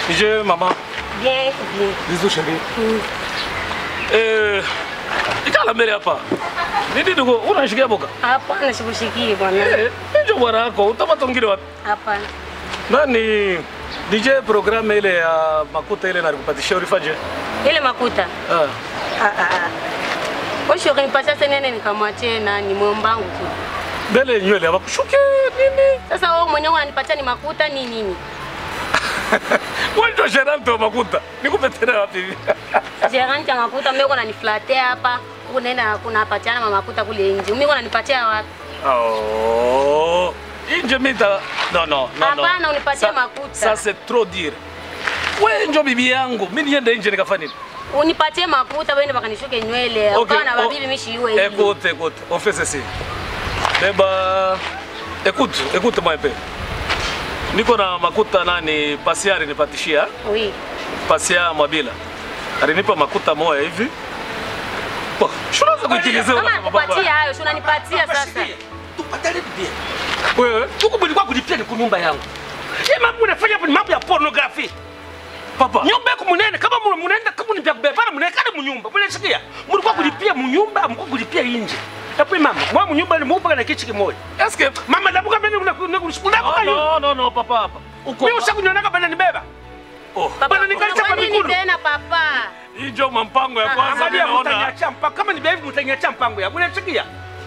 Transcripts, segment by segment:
Je maman. Bien, bien. Bisous chérie. Eh, ikala mbele hapa. Nini ndugu, unashikia boka? Hapana, sikushikii bwana. Eh, njo bwana yako, utapata wengine wapi? Hapana. Nani DJ programme ile ya makuta ile nalikupatishia ulifanye? Ile makuta. Ah. Ah ah ah. Wewe ukinipatia tena nene nikamwachie nani mwombangu tu. Mbele nywele hawakushuke nini? Sasa wewe mwenyewe unanipatia ni makuta ni nini? Wewe ndio gerante wa makuta. Nikupe tena wapi hivi? Jerani ya makuta mimi kuna niflatea hapa. Huko nenda kuna patiana mama makuta kule nje. Mimi kuna nipatia wapi? Oh. Inje mita. No no no. no. Hapana, unipatie Ça- makuta. Ça c'est trop dire. Wewe njo bibi yangu. Mimi niende nje nikafanya nini? Unipatie makuta wewe baka nishuke nywele. Ok, Ukawa na oh, babibi mishi iwe hivi. Écoute, écoute, on fait ceci. Beba, écoute, écoute moi un peu. Niko na makuta nani pasia alinipatishia, Oui. pasia Mwabila alinipa makuta moya hivi. Bo, shunaweza kuitilizia Kama unasema baba. nakupatia hayo, si unanipatia sasa. tupatane bibia Wewe, huku mlikuwa kulipia ni kunyumba yangu hii mambo unafanya hapo ni mambo ya pornography papa. nyumba yako munene kama mu- munaenda kama ni vya kubebana munaekana munyumba munasikia mlikuwa kulipia munyumba mlikuwa kulipia inje hapo mama mwa munyumba ni mupa na kichi kimoja Est-ce que mama ndabuka mimi unakusukulia Oh, kwa hiyo no, no, no, papa hapa. Uko. mimi ushakunyonaka bana nibeba Oh. Papa, Bana, nikalisha kwa unafanya nini migulu. tena papa? Hii ndio mpango ya kwanza angalia ninaona. mtanyacha mpango kama ni bevi mtanyacha mpango ya unasikia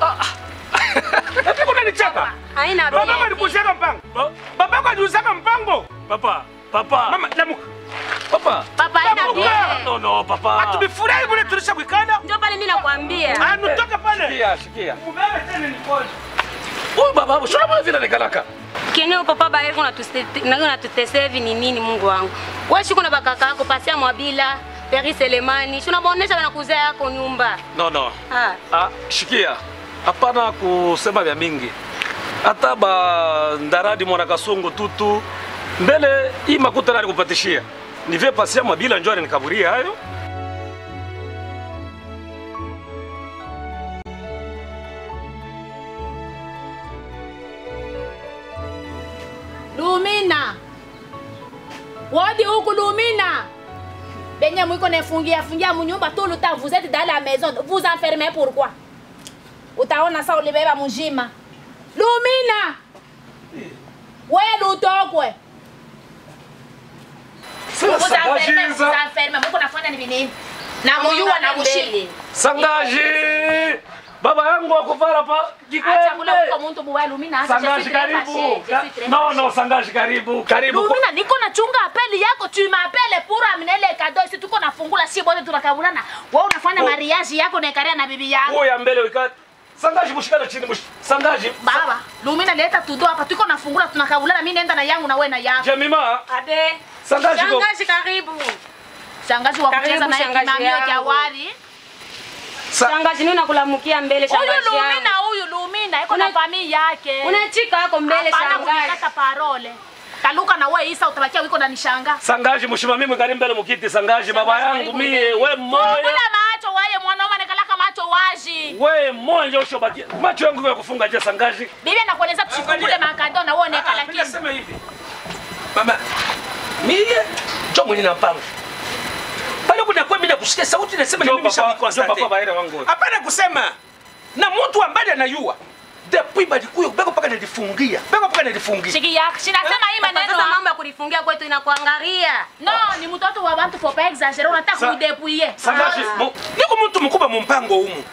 Hapo unanicheka Haina baba bei. alikushaka mpango Ba- baba yako aliuzaka mpango Papa, papa. mama namuka Papa. Papa haina Namuka. bei. No, no, papa. atubifurahi bure tulisha bwikana Ndio pale mimi nakwambia. anutoka pale Shikia, shikia. mubebe tena nipone Huyu baba hapo, shona mbona vile nikalaka? Kenye papa bae kuna na tutese hivi ni nini Mungu wangu. Wewe shiko na bakaka yako pasia mwabila, Peri Selemani. Si unabaonesha na kuzaa yako nyumba. No, no. Ah. Ah, shikia. Hapana kusema vya mingi. Hata ba ndaradi mwana kasungu tutu mbele hii makuta nali kupatishia. Nivye pasia mabila njoo nikaburia hayo. Lumina, wodi huku Lumina, benye mwiko nefungia fungia munyumba tout le temps. Vous êtes dans la maison, vous enfermez pourquoi? Utaona sa ulibeba mujima. Lumina, we lutokwe vous enfermez, vous enfermez. Mwiko nafanya ni nini? Na muyua na mushili. Sangaji! Baba yangu akuvara pa Acha kula huko kikwembe. muntu buwe Lumina, acha je Sangaji suis très karibu. fâchée, je Ka- suis très No, no, Sangaji karibu. Karibu. Lumina, niko nachunga apeli yako, tu m'appelles pour amener le cadeau ici. Tuko nafungula si bote tunakabulana. Wewe unafanya Oh. mariage yako na ikaria na bibi yangu. Huyo ya mbele wikati. Sangaji mushikana chini mush. Sangaji. Baba, Lumina leta tudo hapa. Tuko nafungula tunakabulana, mimi naenda na yangu na wewe na yangu. Jemima. Ade. Sangaji go. Shangazi karibu. Shangazi wa Karibu, kucheza na shangazi kimamio yangu. cha wali. Sa- Shangazi nini unakulamukia mbele Huyu shangazi Lumina, yangu? huyu Lumina iko na Una- familia yake. Unachika yako mbele Hapana shangazi. kunikata parole. Kaluka na wewe Isa utabakia wiko na nishanga. Sangaji mushimami mwikali mbele mukiti Sangaji baba yangu mie we moya. Bila macho wewe mwanaume anakalaka macho wazi. We moya usho baki. Macho yangu ya kufunga je Sangaji. Bibi anakueleza tusikungule makado na wewe onekana Mimi kitu. nasema hivi mama mie cho mwenye na mpango pale kuna kwa mimi nakusikia sauti nasema ni Jo mimi papa, jo shamkonstate papa baere wangu. hapana kusema na mtu ambaye anayua depuis balikuyo beko paka nilifungia beko paka nilifungia Shiki yako. Sinasema hii Papa, maneno. Sasa mambo ya kulifungia kwetu inakuangalia. No, ni mtoto wa bantu faut pas exagérer. Unataka Sa- kuidepuye. Sangaji. Ah. mu- niko mtu mkubwa mu mpango humu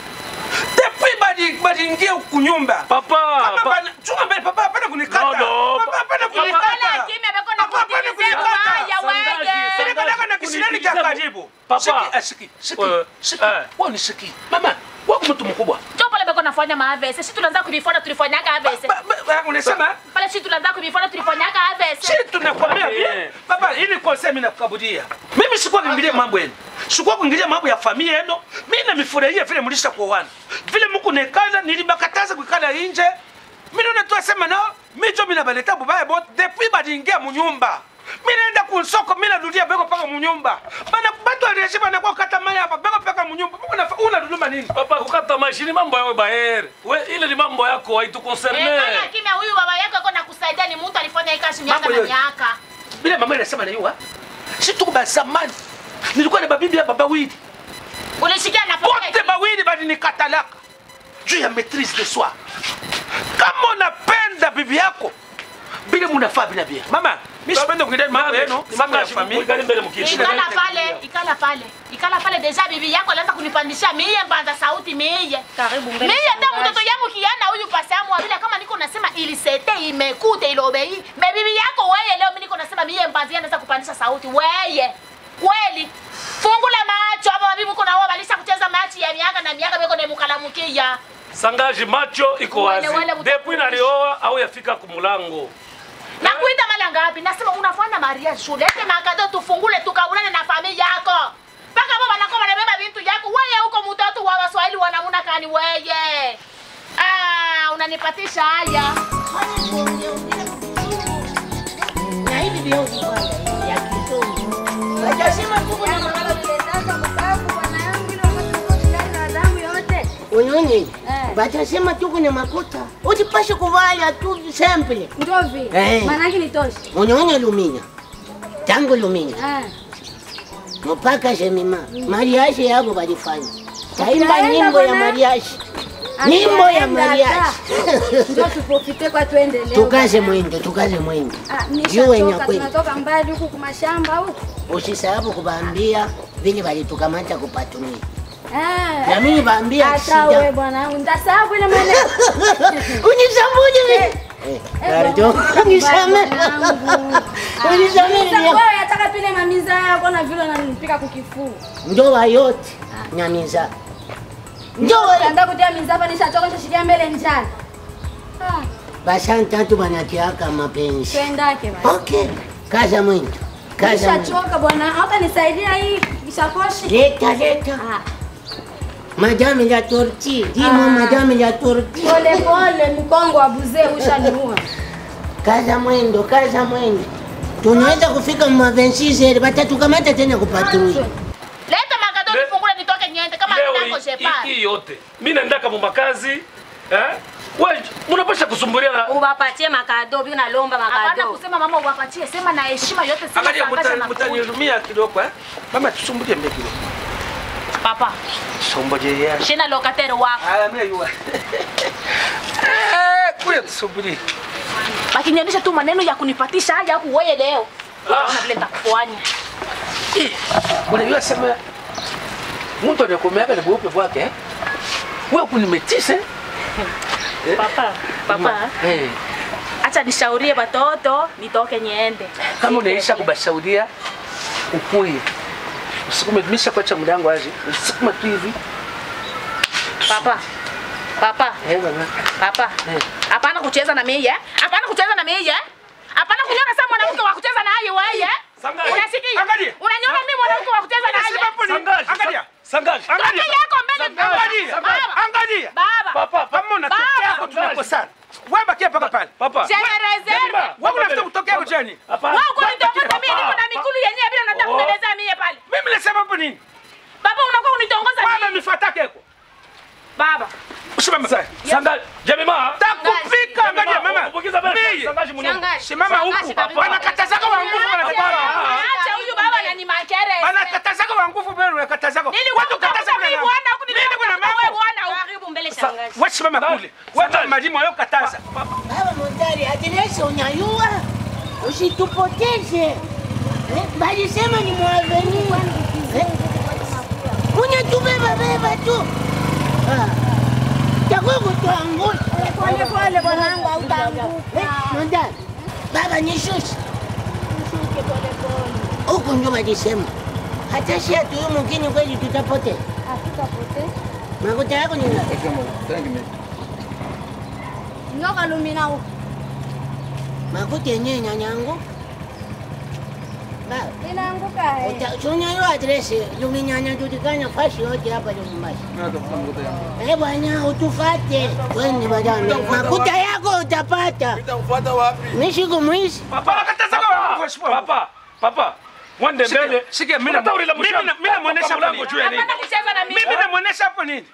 depuis bali baliingia kunyumba Papa. kama pa- bana chunga mbele papa hapana kunikata No, no, papa hapana Ikala kunikata kimya beko na Papa, hapana kutimize kunikata. mbaya Sangaji, wege. Sangaji. Nilipeleka na kisirani cha karibu. Papa. Siki, ah, siki, siki, Eh, siki. eh. Wewe ni siki. Mama, wako mtu mkubwa. Ndio pale beko nafanya maavese. Sisi tunaanza kuvifuata tulifanyaga avese. Ba- ba- ba- Unasema? Pale sisi tunaanza kuvifuata tulifanyaga avese. Si tunakwambia Eh. vile. Baba, ili konse mimi nakukabudia. Mimi sikuwa kuingilia mambo yenu. Sikuwa kuingilia mambo ya familia yenu. Mimi namifurahia vile mlisha kuoana. Vile mko nekana nilibakataza kuikala nje. Mimi naona tu asema nao, mimi jo mimi nabaleta bubaya bote depuis baliingia munyumba. Mimi naenda kunsoko mimi narudia beko paka munyumba. Bana batu aliyeshi bana kwa kata maya hapa beko paka munyumba. Mbona unafa- unaruduma nini? Papa kukata maisha ni mambo yawe baere. We ile ni mambo yako haitu concerne. Ikala kimya huyu baba yako yuko nakusaidia ni mtu alifanya hii kazi miaka Mambo na yote. miaka. Bila mama inasema naiwa. Si tuko ba zamani. Nilikuwa na babibi ya baba wili. Ulishikia na Wote pocket. bawili bali nikatalaka. Juu ya maîtrise de soi. Kama unapenda bibi yako bila munafaa bila bia. Mama, mimi sipende kuingia mambo yenu, ni mambo ya familia. Mwikali mbele mkiishi. Ikala pale, ikala pale. Ikala pale deja bibi yako alianza kunipandisha mie mbanza sauti mie. Karibu mbele. Mie hata mtoto yangu kiana huyu pasamu wa vile kama niko nasema ilisete imekute ilobei. Me bibi yako weye leo mimi niko nasema mie mbanzi anaanza kupandisha sauti weye. Kweli. Fungu la macho hapa wabibi kuna wao walisha kucheza machi ya miaka na miaka beko na mukalamukia. Sangaji macho iko wazi. Wale- wale mtu- Depuis nalioa au yafika kumulango. Na kuita mara ngapi? Nasema unafanya Maria shule. Ete makado tufungule tukaulane na familia yako. Paka baba wanakuwa wanabeba vitu yako. Wewe huko mtoto wa Waswahili wanamuna kani wewe. Ah, unanipatisha haya. na hivi viongo kwanza ya kizungu wajasema tuko na unyonye batasema tuko na makuta utipashe kuvala tu simple Ndio vile. Eh. Maana yake ni tosha. unyonye luminya tangu luminya Ah. mpaka shemima mariashi yabo balifanya taimba Tunaenda nyimbo ya bwana. mariashi nyimbo ya Hatujaenda mariashi hata. Ndio tupofite kwa tuendelee. tukaze mwendo tukaze mwendo Ah, Jua nishachoka nyakweli. tunatoka mbali huku kumashamba huku. usisahau kubaambia vile walitukamata kupatumia Ah. na mimi baambia Hata shida wewe bwana, ndasahau ile maneno. Unisambuje mimi? Eh, pardon. Unisamehe. Unisamehe Sasa ndio. wewe yataka pile mamiza yako na vile unanipika kukifua. Ndoa yote nyamiza. Ndoa Ndio kutia mizapa nishachoka nishashikia mbele njani. Ah, basanta tatu banatiaka mapenzi. twendake bwana. Okay. Kaza mwendo. Kaza mwendo. Nishachoka bwana. Hata nisaidia hii kishakoshi. Leta leta. Ah, Madame la tortille. Dis-moi Ah. madame la tortille. pole pole mkongo wa buzee ushaniua. Kaza mwendo, kaza mwendo. Tunaweza kufika mwa 26 batatukamata tena kupatui. Leta makado Le- tufungule nitoke niende kama Leo nako hii- hii shepa. hii yote. Mimi naendaka mu makazi. Eh? Wewe mnapasha kusumbulia na Ubapatie makado, bi unalomba Hapana makado. kusema mama uwapatie, sema na heshima yote sema Angalia sangasha muta- na kuja. mutanihurumia kidogo eh. Mama tusumbulie mbele kidogo. Papa, Somboje ya. shina lokateri wako. Ah, mimi yua. Eh, kuya tusumbulie. Bakinionyesha tu maneno ya kunipatisha haja huku wewe leo. Unaona vile nitakufanya. Eh, Unajua sema mtu anakumeaka ni bweupe bwake eh? Wewe kunimetisa. Papa, papa. Eh. Acha nishaurie watoto nitoke niende. Kama unaisha kubashauria ukuye. Usikume misha kwacha mlango aje. Usikuma tu hivi. Papa. Papa, Eh bana. papa. Eh. Hapana kucheza na mimi eh? Hapana kucheza na mimi eh? Hapana kuniona sasa mwanamke wa kucheza na yeye wewe. Sangaji. Unasikia? Angalia. Unaniona mimi mwanamke wa kucheza na yeye. Sangaji. Angalia. Sangaji. Angalia. Toka yako mbele Angalia. Baba. Angalia. Baba. Papa, papa. Kama unatokea hapo tunakosana. Wewe bakia paka pale. Papa. Jana reserve. Wewe unafuta kutokea hapo jani. Hapana. Wewe uko nitongoza mimi niko na mikulu yenyewe bila nataka Oh. kueleza mimi pale. Mimi nasema hapo nini? Baba unakuwa unitongoza Baba mimi. nifuatake huko. Baba. Usimame pale. Sangaji. Jemima. Takupika angalia mama. Kubukiza mbele. Mimi. Sangaji mwenyewe. Shangazi. Simama huku. Shangazi kabisa. Wanakatazaka wa nguvu wanakatazaka. Acha huyu baba ananimakere. Wanakatazaka wa nguvu bwana wanakatazaka. Nilikuwa kutafuta mimi bwana huku Mimi kuna nilikuwa mambo. wewe bwana huku. Karibu mbele shangazi. Wewe simama kule. Wewe majimu leo kataza. Baba Montari, atilesi unyayua, usitupoteze. Eh, Balisema ni mwaveni. Eh, Unyatubeba beba tu. Ah, Takuwa kutuangusha. Pole pole bwanangu Eh, hautaanguka. Montari, baba nishushe. Ushuke pole pole. Huku ndio balisema. Hata si atu huyu mwingine kweli tutapotea. Hatutapotea. Makuta yako ni ngapi? Nyoka lumina huko. Makuta yenyewe nyanyangu. Baba, Inaanguka eh. uta- si unyayua adresi luminyanya tutikanya fashi yote hapa Lubumbashi. Eh bwana, utufate. Twende bwana. Makuta yako utapata. Nitakufuata wapi? Nishiku mwizi. Papa wanakatazaka wa nguvu mheshimiwa. Papa. Papa. Mwende Sikia, mbele. sikia, mimi na- Unataka ulila mimi mshamba. na- mimi namuonesha Kwa mlango pale. juu ya nini? Hapana kucheza na mimi. Mimi namuonesha hapo nini?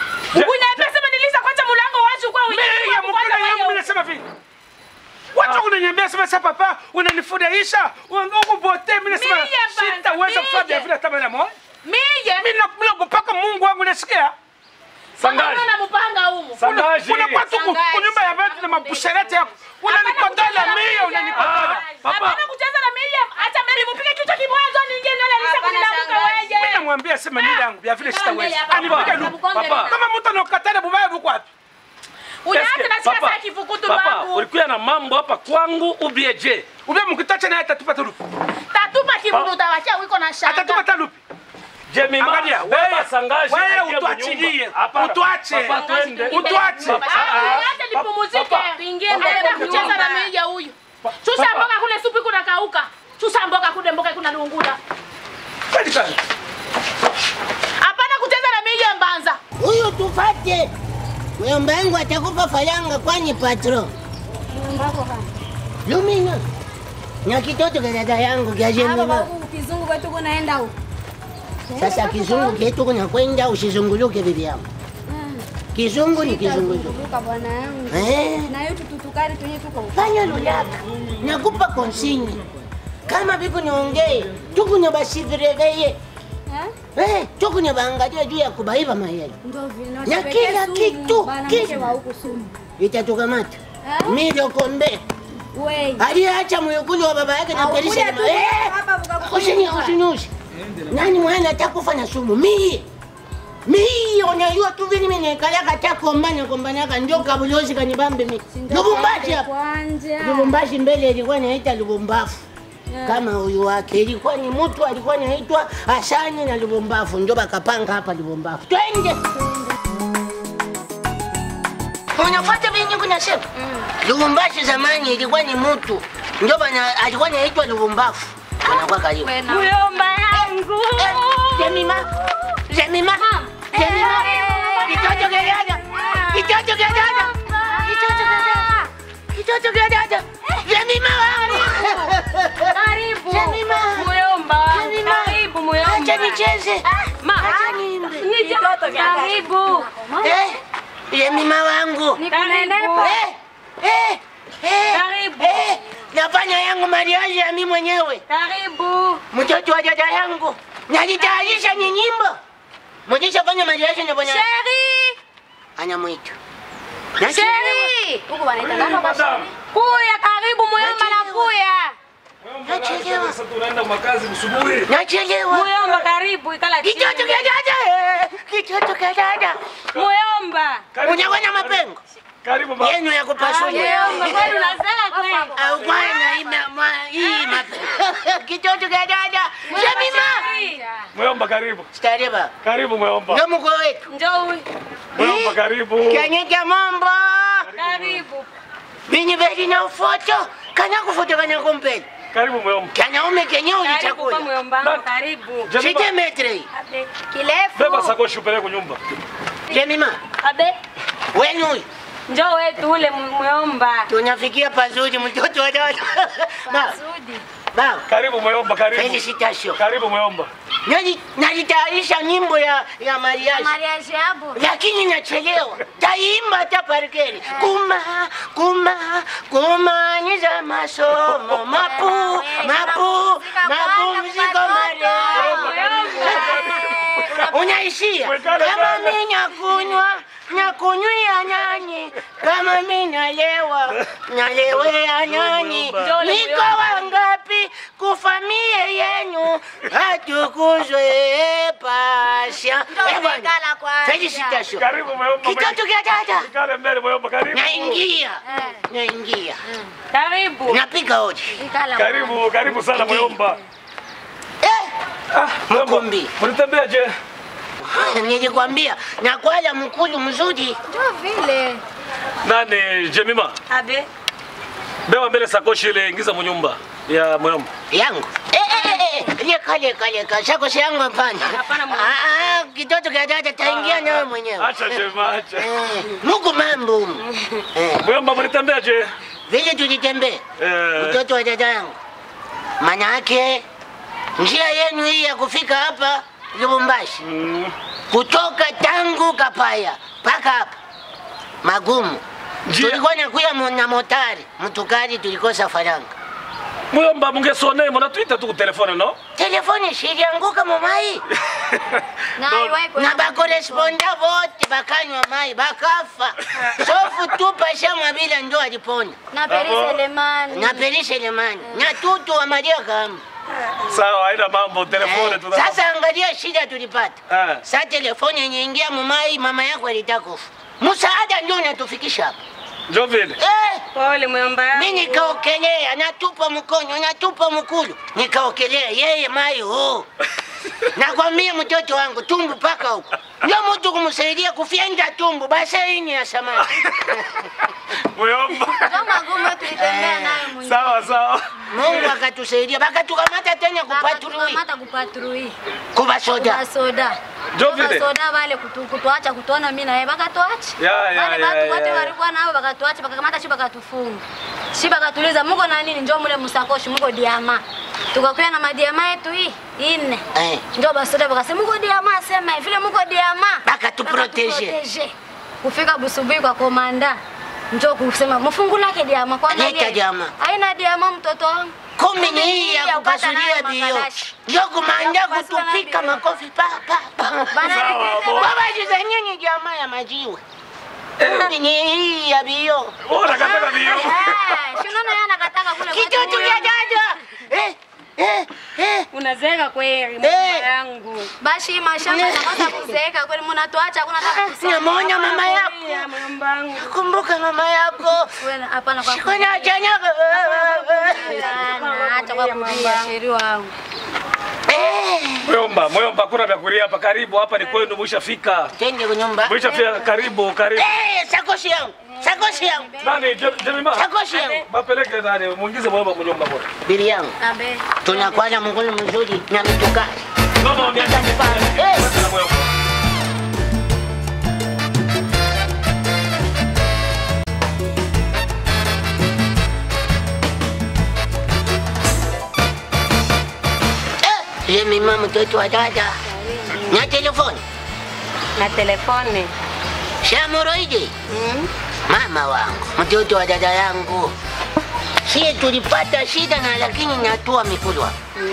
Ukuniambia sema nilisha kwanza mlango wazi kwa Mimi ya mkuna yangu mimi nasema vipi? Watu unaniambia sema sasa papa unanifurahisha uko bote mimi nasema Mie bana, sitaweza kufanya mie. vile hata mara moja Mie. mimi nakupaka Mungu wangu nasikia Sangaji. Mbona mpanga humu? Sangaji. unakuwa tu ku- Sangaji. kunyumba ya watu na mabusherati yako unanikodola mie unanikodola Papa. Hapana kucheza na mie. Acha mimi nipige kichwa kimoja ningie nile nisha Hapana, kunilamuka shangazi. mimi wewe. namwambia sema mimi yangu ya vile sitaweza Papa. anipige Papa. luku Papa. kama mtu anakatana bubaya buko wapi Unaacha Eske, na shika papa, saa kifukutu Papa, wangu. ulikuwa na mambo hapa kwangu ubie je? ube mkitacha naye atatupa lupi Tatupa kibudu utawachia wiko na shanga. atatupa ta lupi Jemima, Angalia, beba wewe- Sangaji. wewe aingie utuachilie, mnyumba. Hapana. utuache. Papa, twende. Utuache. Papa, Ah, ah, ah. Acha nipumzike. Papa. Tuingie Anaenda mbele kucheza na nyumba. mija huyu. Chusa Papa. mboga kule supu kuna kauka. Chusa mboga kule mboga kuna lungula. Kweli sana. Hapana kucheza na mija mbanza. Huyu tufate. Mjomba wangu atakupa falanga kwani patro. Lumina. Na kitoto cha dada yangu kya Hapa Jemima. huku kizungu kwetu kunaenda huko. Sasa kizungu ketu kuna kwenda usizunguluke bibi yangu. Kizungu ni kizungu. Luka bwana yangu. Eh. Na yetu tutukari tunye tuko huko. Fanya lulaka. Nakupa konsini. Kama biku niongee, tukunya basi vireveye. Eh? Eh, tukunya baangalia juu ya kubaiba mayai. Ndio vile. Na kila kitu, Bana kitu. mke wa huku sumu. Itatukamata. Eh? Milo kombe. Wei. Aliacha mwekulu wa baba yake na Au polisi kuja na tu eh. hapa vuka Usinyi usinyushi. Nani mwana atakufa na sumu? Mie. Mie unajua tu vile mimi nikalaka ta kombana kombana ndio kabulozi kanibambe mimi. Lubumbashi hapa. Kwanja. Lubumbashi mbele ilikuwa inaita Lubumbafu. Yeah. Kama huyu wake ilikuwa ni mtu alikuwa anaitwa Asani na Lubumbafu, ndio bakapanga hapa Lubumbafu. Twende. Unafuata vyenye kunasema? Lubumbashi zamani ilikuwa ni mtu ndio bana alikuwa anaitwa Lubumbafu. Anakuwa karibu. Muyomba yangu. Jemima. Jemima. Jemima. Kitoto kia dada. Kitoto kia dada. Kitoto kia dada. Kitoto kia dada. Jemima wangu. Karibu. Jemima. Muyomba. Jemima. Karibu Muyomba. Acha nicheze. Ma. Acha niimbe. Ni kitoto karibu. Eh, Jemima wangu. Karibu. Eh, eh, eh. Karibu. Eh, nafanya yangu mariaji ya mimi mwenyewe. Karibu. Mtoto wa dada yangu. Najitayarisha ni nyimbo. Mjishafanya mariaji na bwana. Sheri. Anamwita. Sheri. Huko wanaita nani? Madam. Kuya karibu Muyomba na kuya. Nachelewa. Sasa tunaenda makazi msubuhi. Nachelewa. Muyomba karibu ikala chini. Kitoto kia dada. eh, Kitoto kia dada. Muyomba. Karibu. Unaona mapengo? Karibu baba. Yenu ya kupasua. Muyomba kwani unasema kweli? Au bwana ina ma hii mapengo. Kitoto kia dada. Jemima. Muyomba karibu. Stareba. Karibu Muyomba. Ndio mko wetu. Njoo huyu. Muyomba karibu. Kanyeka mambo. Karibu. Binyi beli na ufoto. Kana kufoto kana kumpeli. Karibu Muyomba. Kanaume kenye Karibu kwa ulichakula. Muyomba. Nani? Shike Karibu. Jemima, metre hii. Abe. Kirefu. beba sakoshi upeleke kunyumba. Jemima. Abe. Wenu huyu. Njoo wetu ule Muyomba. Tunafikia pazuri mtoto wa dada. Ba. Ba. Karibu Muyomba, karibu. Felicitation. Karibu Muyomba. Naji- Najitayarisha nyimbo ya ya mariaji. Mariaji hapo. lakini nachelewa. Taimba hata parkeri. Kuma kuma kumaliza masomo mapu mapu mapumziko marefu. Unaishia kama mimi nakunywa nakunywia nyani, kama mimi nalewa nalewea nyani. Niko wangapi kufamie yenu atukuzwe pasha. Eh, bwana. Felicitation. Karibu Muyomba. Kitoto kia dada. Kale mbele Muyomba, karibu. Naingia. Naingia. Karibu. Napiga hodi. Karibu, karibu sana Muyomba. Eh, Ah, Muyomba. Mkumbi. Mlitembea je? nilikwambia nakwala mkulu mzuri. Ndio vile. Nani Jemima? Abe. Beba mbele sakoshi ile ingiza munyumba ya Muyomba. yangu Eh, eh, eh, eh, leka leka leka sakosi yangu hapana. Hapana, mwana. Ah, ah, kitoto kia dada taingia nawe mwenyewe. Acha Jemima, acha. Eh, Mungu mambo. humu. Eh, Muyomba mlitembea je? vile tulitembea Eh, mtoto wa dada yangu, maana yake njia yenu hii ya kufika hapa Lubumbashi mm, kutoka tangu Kapaya mpaka hapa magumu. Njia. tulikuwa nakuya mo- na motari mtukari, tulikosa faranga. muyomba mungesone munatwita tu kutelefone no Telefoni shilianguka momai Na Ndo- iwahi kwa- na bakoresponda vote bakanywa mai bakafa. Sofu tu pasha mwabila ndo alipona na Peri Abo. Selemani. na Perisha Lemani na tutu wa Maria kama sawa haina mambo telefone Eh, tu Sasa angalia shida tulipata. Eh. Sa telefoni yenye ingia mumai, mama yako alitaka kufa. Msaada ndio unatufikisha hapa. njo vile Eh, Pole mwomba. mimi nikaokelea, natupa mkonyo, natupa mkulu, nikaokelea yeye mai huu. Nakwambia mtoto wangu tumbu paka huko. Ndio mtu kumsaidia kufyenda tumbu basaini ya samaki. muyomba Kama gumu tulitembea naye mwingine. sawa sawa Mungu akatusaidia, bakatukamata tena kupatrui Tukamata kupatrui. kuba soda. Kwa soda. Njo Kwa vile. soda wale kutu, kutuacha kutuona mimi na yeye bakatuacha. Ya, ya, Wale ya, watu ya, wote ya. walikuwa nao bakatuacha bakakamata shi bakatufunga. Shi bakatuliza muko na nini njoo mule msakoshi muko diama. Tukakuya na madiama yetu hii ine. Eh. Njoo basoda bakasema muko diama sema hivi vile muko diama. Bakatuprotege. Bakatuprotege. Kufika busubuhi kwa komanda. Njoo kusema mfungulake diama kwa Leta diama. Haina diama mtoto wangu. Kumi ni hii ya kupata kupasulia nayo bio. makalashi. Ndio kumanda Ya kupasua nayo kutupika bio. makofi pa pa pa. Bana Sawa, bo. Baba jiza nyinyi jamaa ya majiwe. Kumi ni hii ya bio. Bora kataka vio Eh, si unaona yeye anakataka kule kwa Kitoto kule. ya dada. Eh eh eh. Unazeeka kweli Eh. mama yangu. Basi mashamba yanakosa kuzeeka kweli mnatuacha hakuna hata kusema. Namuona mama yako. Ya mama yangu. Kumbuka mama yako. Wewe hapana kwa Shikona chanyaga. Sana, acha kwa kulia sheri wangu. Eh. muyomba muyomba kuna vya kulia hapa karibu hapa ni kwenu mwishafika Twende kwa nyumba. mwishafika karibu karibu Eh, sakoshi yangu. Sakoshi yangu. nani Je- jemima Sakoshi yangu. bapeleke nani muingize muyomba munyumba bora Bili yangu. Abe. Tunakuwa na mgulu mzuri na mitukari. mama miaka Eh. muyomba Eh, Jemima mtoto wa dada. Na telefoni. Na telefone. Shamoroide. Mama wangu, mtoto wa dada yangu. Sie tulipata shida na lakini natua mikulwa.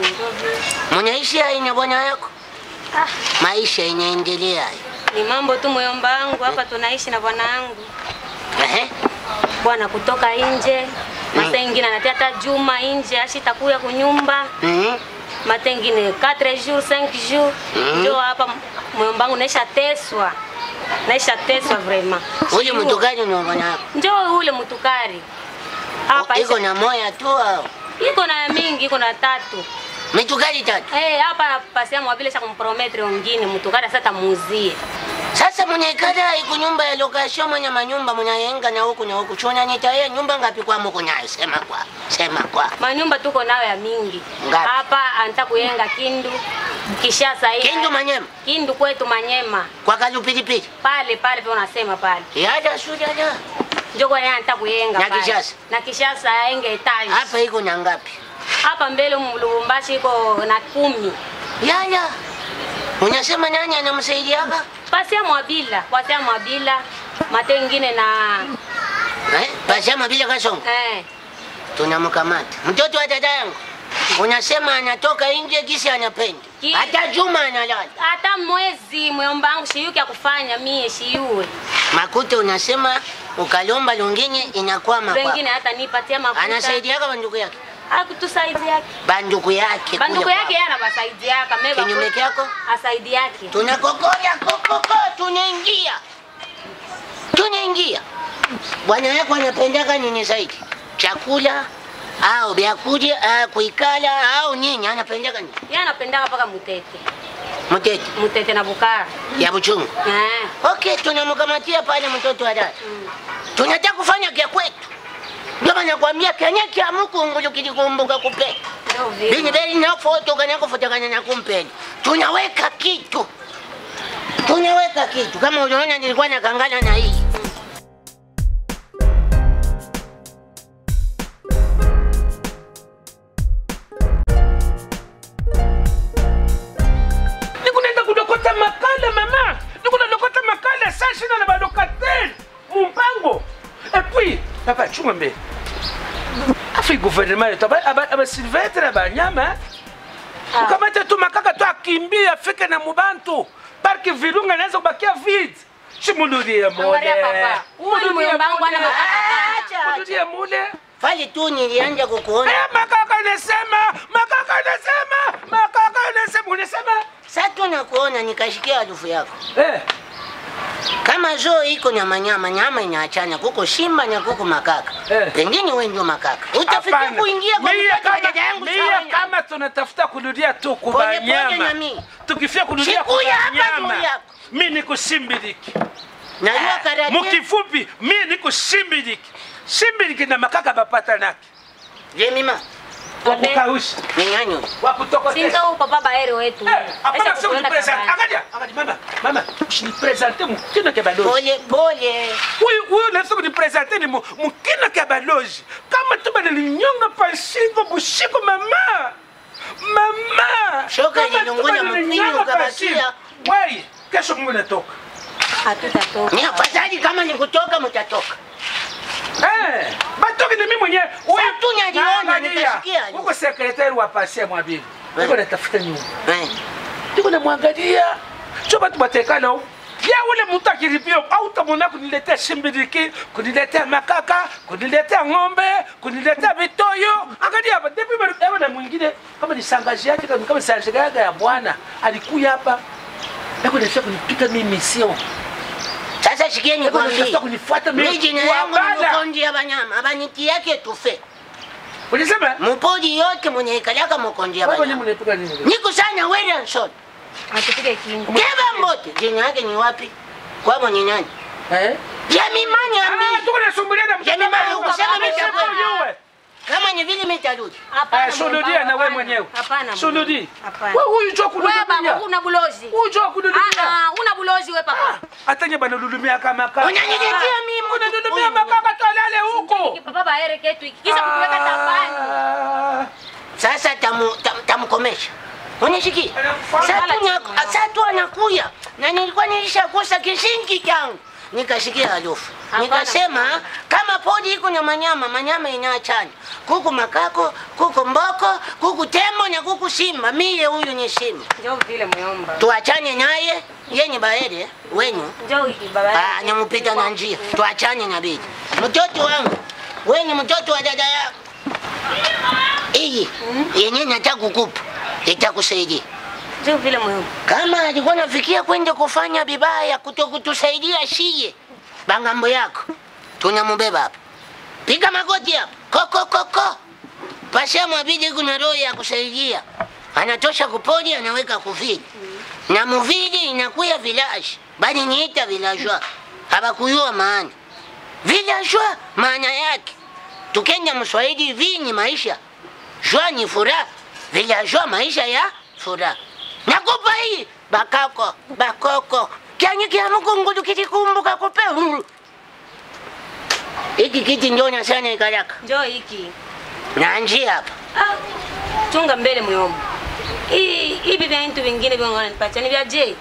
Mnaishi hai na bwana yako? Maisha inaendelea. Ni mambo tu moyomba wangu hapa tunaishi na bwana wangu. Ehe. Bwana kutoka nje. Masa ingine anatia hata juma nje ashitakuya kunyumba. Mhm. Mata ingine 4 jours 5 jours. Mhm. Ndio hapa moyomba wangu naisha teswa. Naisha teswa vraiment. Huyu mtu gani ni bwana yako? Njoo ule mtukari. Hapa Iko na moya tu au? iko na mingi, iko na tatu. Mitukari tatu. Eh, hapa napasia mwabile cha kumprometre wengine mtukari sasa tamuuzie. Sasa mnaikada iku nyumba ya lokasio mwenye manyumba mnayenga na huku na huku. Chona nitaye nyumba ngapi kwa mko nayo? Sema kwa. Sema kwa. Manyumba tuko nayo ya mingi. Ngapi? Hapa anataka kuyenga Kindu. Kishasa hii. Kindu Manyema. Kindu kwetu Manyema. Kwa kalupilipili. Pale pale pia unasema pale. Yada sudada. Ndio kwa yeye anataka kuyenga Na pale. Kishasa? Na Kishasa aenge etage. Hapa iko na ngapi? Hapa mbele Lubumbashi iko na kumi. Yaya. Unasema nani anamsaidiaga? Pasia Mwabila, pasia Mwabila. Mate ingine na Eh? Pasema bila kasongo. eh Tunamkamata. Mtoto wa dada yangu. Unasema anatoka nje kisi anapenda. Ki- Hata Juma analala. hata mwezi mwomba wangu shiyuki ya kufanya mie shiyue. Makuta unasema ukalomba lungine inakuwa makwa. Wengine hata nipatia mafuta. Anasaidiaga banduku yake. Hakutusaidia. Banduku yake. Banduku kule yake yeye anabasaidia kama Kinyume kyako? asaidi yake. Tunakokoya kokoko tunaingia. Tunaingia. Bwana yako anapendaga nini zaidi? Chakula au vyakula au kuikala au nini anapendaga nini? Yeye anapendaga paka mutete. Mtete Mutete na bukara. ya buchungu. Eh. Okay, tunamkamatia pale mtoto wa dada. Tunataka kufanya kya kwetu. Ndio maana nakwambia kenye kya Mungu kilikumbuka kupe. Ndio Bini vile. beli na foto kana kufutakana na kumpeni. Tunaweka kitu. Tunaweka kitu. Kama unaona nilikuwa nakangana na hii. nikunaenda kulokota makala mama nikunalokota makala sashina na balokateri mumpango papa chunga mbele afi gouvernement yetu aba- aba- abasilvetre banyama ukamata tu makaka tu akimbia afike na mubantu parki virunga naweza kubakia vide shimululie mule Angalia papa. Huyu ni muyomba wangu ana makaka Acha, acha. mululie mule Pale tu nilianja kukuona. Eh, makaka nasema makaka nasema makaka nasema unasema Sasa tu nakuona nikashikia harufu yako. eh Kama zoo iko nyama nyama nyama inaachana kuko simba na kuko makaka. Eh. Pengine wewe ndio makaka. Utafikia Hapana. kuingia kwa Mie mtoto wa kama- dada yangu mie sawa. kama tunatafuta kurudia tu Pole pole kubanyama na mimi. tukifia kurudia Sikuya hapa kubanyama juu yako. mi niko simbiliki Najua karate. mukifupi mi niko simbiliki simbiliki na makaka bapata nake Je mima. wakukausha Ni nani? wakutokotesha Sinto papa Baere wetu. Eh, hapana Acha kusema kukuenda unipresente. kabani. Angalia, angalia mama, mama, usinipresente mukina kya balozi. Pole pole. Huyu huyu nafsi kunipresente ni mu- mukina kya balozi. Kama tu bana ninyonga pashingo bushiko mama. Mama. Shoka Kama tu ililungula bana mpini ninyonga ukabakia. pashingo. Wai, kesho Mungu natoka. Hatutatoka. Ni afadhali kama ni kutoka mtatoka. Eh, batoki ni mimi mwenyewe. Huyu Sasa tu naliona, Angalia, nikasikia. Huko sekretari wa pasia mwabili. Eh. Niko natafuta nyumba. Eh. Niko namwangalia. Sio batu batekana huko. Ya ule mtu akiripio au utamwona kuniletea shimbiriki, kuniletea makaka, kuniletea ng'ombe, kuniletea vitoyo. Angalia hapa, depi bado na mwingine kama ni sangaji yake kama kama sangaji yake ya bwana alikuja hapa. Yako ndio kunipika mimi sio. Sasa sikieni Yako kwambie. ndio kunifuata mimi. Mimi jina yangu ni Wabala. Mukonji ya Banyama. Abaniti yake tufe. Ulisema? Mupoji yote mwenye ikalaka Mukonji ya Wewe mwenyewe Banyama. mnaipiga nini? Niko sana Williamson. Hatupige kingi. Keva mbote. Jina yake ni wapi? Kwa mwenye nani? Eh? Jamimani Ah, ambi. tuko nasumbulia na Yaani mama, mtoto. ukasema mimi Sema sikuwa- ujue. Kama ni vile mitarudi. Hapana. Eh, shuhudia muyomba, na wewe hapana. mwenyewe. Hapana. Shuhudi. muyomba, Hapana. Wewe huyu njoo Wewe baba kududulia. una bulozi. Huyu njoo kududulia. Ah, ah, una bulozi wewe papa. Hata nye bana lulumia kama kaka. Unaniletea mimi Unadudumia makaka tolale huko. Papa Baere ketu iki. Kisha kutuweka tabani. Ah. Sasa tamu tam, tamkomesha. Unashiki? Anakufuata. Sasa tu nya- sasa tu anakuya. Na nilikuwa nilishakosa kishingi changu. Nikashikia harufu. Hapana, Nikasema hapana. kama podi iko na manyama, manyama inaachana. Kuku makako, kuku mboko, kuku tembo na kuku simba. Mie huyu ni simba. Njoo vile muyomba. Tuachane naye, yeye ni baere wenyu. Njoo hiki baba. Ah, nyamupita na njia. Tuachane na bidi. Mtoto wangu, wewe ni mtoto wa dada yako. Hii yenyewe nataka kukupa, itakusaidia. Njoo vile muyomba. Kama alikuwa nafikia kwenda kufanya vibaya kutokutusaidia shie, bangambo yako tunamubeba hapa. Piga magoti hapa, koko koko. Pasha mwabidi kuna roho ya kusaidia, anatosha kupodi, anaweka kuvili na muvili inakuya village, bali niita villageois, habakuyua maana villageois maana yake tukenda mswahili vi ni maisha jua ni furaha villageois maisha ya furaha nakupa hii bakako bakoko kyanyi kya mukungulu kitikumbuka kupe hiki kiti njonya sana ikalaka Njoo hiki. na njia hapa Ah, chunga mbele muyomba. Hii hivi vya vitu vingine vya wananipatia ni vya je?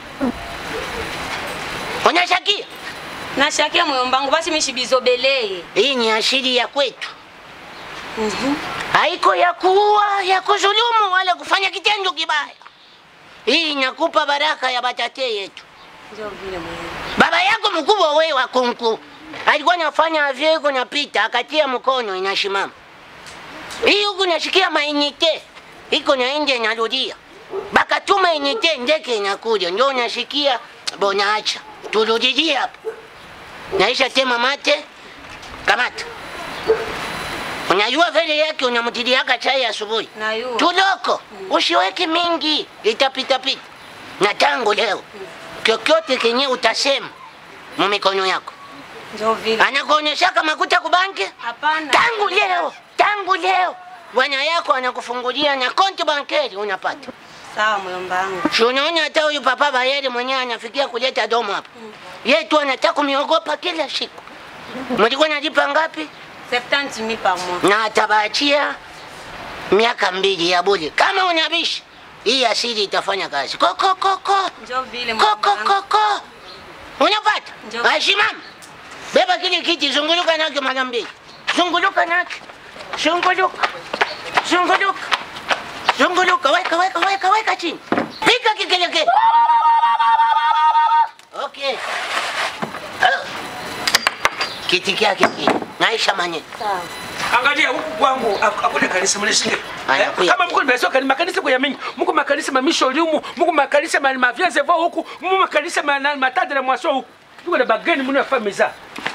unashakia Nashakia muyomba wangu basi mishibizobelee. hii ni asili ya kwetu Mhm. haiko ya kuua ya kuzulumu wala kufanya kitendo kibaya hii inakupa baraka ya batate yetu Njoo vile muyomba. baba yako mkubwa wewe wa kunku alikuwa anafanya avyo iko napita akatia mkono inashimama hii huku nashikia mainite iko naende narudia bakatuma inite ndeke inakuja ndio unashikia bonaacha turudilie hapo naisha tema mate kamata unajua vile yake unamtiliaka chai asubuhi Nayua. tuloko usiweke mingi itapitapita na tangu leo kyokyote kenye utasema mumikono yako Njoo vile. anakuonyeshaka makuta kubanki Hapana. tangu leo tangu leo bwana yako anakufungulia na konti bankeri unapata Sawa muyomba wangu. si unaona hata huyu papa bayeri mwenyewe anafikia kuleta domo hapa ye tu anataka kumiogopa kila siku mlikuwa nalipa ngapi 70 mille par mois. na atabaachia miaka mbili ya bure kama unabishi hii asili itafanya kazi koko koko Njoo vile muyomba koko wangu. koko unapata Ndio. ashimama beba kile kiti zunguluka nakyo mara mbili Zunguluka naki. Zunguluka. Zunguluka. Zunguluka, weka weka weka weka chini. Piga kikelekele. Okay. Ah. Kiti kyake kile. Naisha manye. angalia huku kwangu ak- akule kanisa mnishike Aya, Eh, kuya. kama mko nimesoka ni makanisa kwa yamingi mko makanisa mamisho limu mko makanisa ma mavyanze vo huku mko makanisa ma na- matande na mwaso huku tuko na bageni mno yafa meza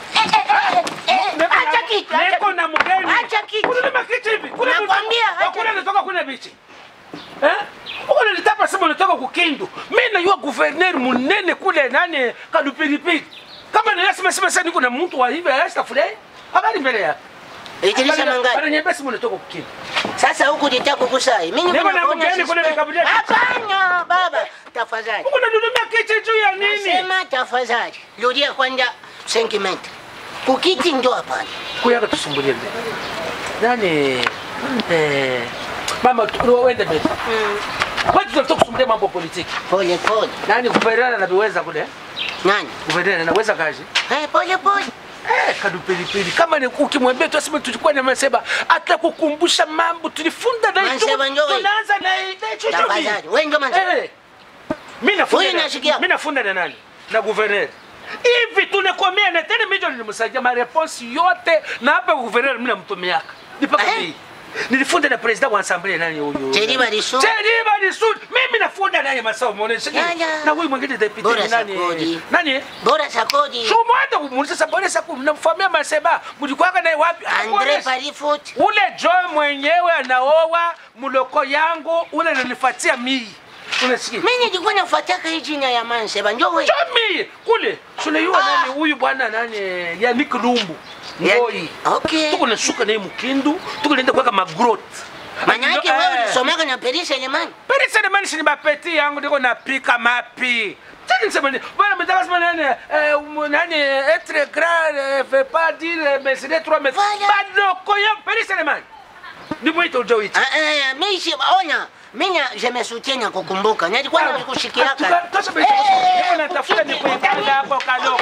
Acha kitu. acha Niko kitu. na mgeni. Acha kitu. Kuna makiti hivi. Kuna Nakwambia, acha Kuna nitoka kuna bichi. Eh? Uko nilitapa sema nitoka kukindu. Mimi najua governor munene kule nani kadupiripiri. Kama nilasema sema sasa niko na mtu wa hivi hasta fulani. Habari mbele ya. Idirisha mangapi? Bana nyembe simu nitoka kukindu. Sasa huku nitaka kukusai. Mimi Niko na nakuona mgeni kule suspect. nikabudia. Hapana baba, tafadhali. Uko nanunumia kiti juu ya nini? Nasema tafadhali. Rudia kwanza sentiment. Kukiti ndo hapana. Kuyaga tusumbulie mbele. Nani eh mama tu- uende mbele. Kwa tunataka kusumbulia mambo ya politiki. Pole pole. Nani guverneur anaviweza kule? Nani? Guverneur anaweza kazi? Eh, pole pole. Eh, kadupilipili kama ni ukimwambia tu aseme tulikuwa na Maseba atakukumbusha mambo tulifunda na Maseba ndio wewe. tunaanza na na hicho Tafadhali. Wewe ndo Maseba. Eh. Mimi nafunda. Huyu na- nasikia. Mimi nafunda na nani? Na guverneur. Hivi tunakomea na tena mimi nilimsaidia ma response yote na hapa guverneur mimi namtumiaka. Nipaka Eh? hii. Nilifunda na president wa assembly nani huyu? Cheriba Lisu. Cheriba Lisu. Mimi nafunda naye masao muoneshe. Ya, ya. Na huyu mwingine deputy Bora ni nani? Sakodi. Nani? Bora sakodi. Shumu hata kumuuliza sabone saku mnamfamia Maseba. Mlikuwaga naye wapi? Andre Hakuonesha. Parifoot. Ule Joe mwenyewe anaoa mloko yangu ule ananifuatia mii. Unasikia? Mimi nilikuwa nafuataka hii jina ya Manseba. Ndio wewe. Jomi kule tunaiua Ah. nani huyu bwana nani ya Nick Lumbu. Yani- Ngoi. Okay. Tuko nashuka naye Mkindu, tuko naenda kuweka magrot. Maana yake wewe ulisomaka na Perisha Elemani. Peri sedemani sini bapeti yangu ndiko napika mapi. Tani nisema ni bwana mtaka sema nani eh um, nani etre grand eh, fait pas dire mais c'est trois mais Voilà. badoko yangu peri sedemani. Ndipo ito ujawiti. Ah, eh, mimi si ona. Mimi je me soutiens na kukumbuka. Nilikuwa nakushikiaka. Tosha basi. Niko natafuta ni kuipanga hapo kado.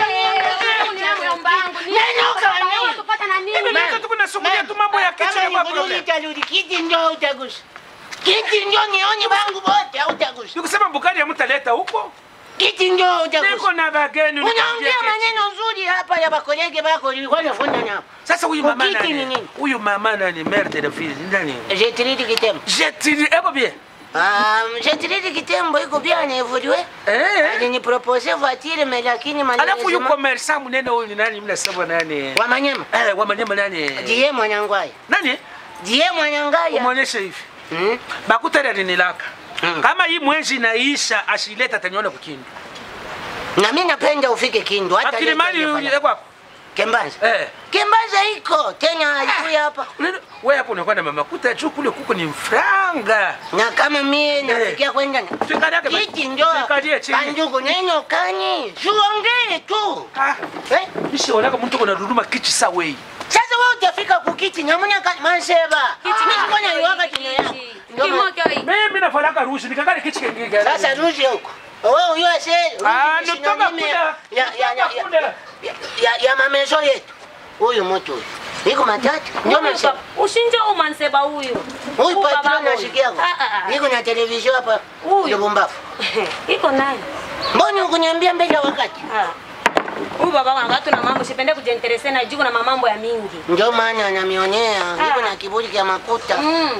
Mimi tuko nasumulia tu mambo ya kichwa Kama kwa ni problem. itarudi kiti ndio utagusa. Kiti ndio nioni wangu wote hautagusa. Nikusema Bukari ya mtaleta huko. Kiti ndio Niko utagusa. na bageni. Unaongea maneno nzuri hapa ya bakolege bako nilikuwa nafunda nao. Sasa huyu mama Ukiti ni nani? nini? Huyu mama nani? Mère de la ville nani? Je tridi kitembo. Jetiri eko bien. Ah, je tridi kitembo iko bien evolué. Eh. Alinipropose voiture mais lakini Alafu huyu malheureusement commerçant munene huyu ni nani? Mnasema nani? wa Manyema. Eh, wa Manyema nani? Die mwanangwaya. Nani? Die mwanangaya. Umuonyeshe hivi. Hmm? Bakutari alinilaka. Mm. Kama hii mwezi inaisha ashileta ataniona kukindu. Na mimi napenda ufike Kindu hata Akili mali leo huyu eko hapo. Kembanza. Eh. Kembanza iko tena alikuya hapa. Unaona, Wewe hapo unakuwa na mama kuta juu kule kuko ni mfranga. Na kama mie nafikia kwenda na Tukalia kama kiti ndio Tukalie chini. kanjugu neno kani tuongee tu Ah, eh? nishaonaka mtu kuna duduma kichi sawe. Sasa wewe utafika kukiti nyamuna ka manseba mimi siko na iwaka kino yangu Ndio maana- Mimi nafalaka rushi nikakali kichi kengege. sasa rudi huko wewe uyua se Ah, nitoka kule. ya ya ya Nitoka kule. ya ya ya mamezo yetu huyu mtu huyu iko matatu ndio nasema ushinje umanseba huyu huyu baba patron huyu. nasikia Ah, ah, ah. niko na television hapa Huyu. Lubumbafu iko nani mbona ukuniambia mbele ya wakati Ah. huyu baba wangu hatuna mambo sipende kujiinterese na jiko na mamambo ya mingi ndio maana anamionea niko Ah. na kiburi cha makuta mm.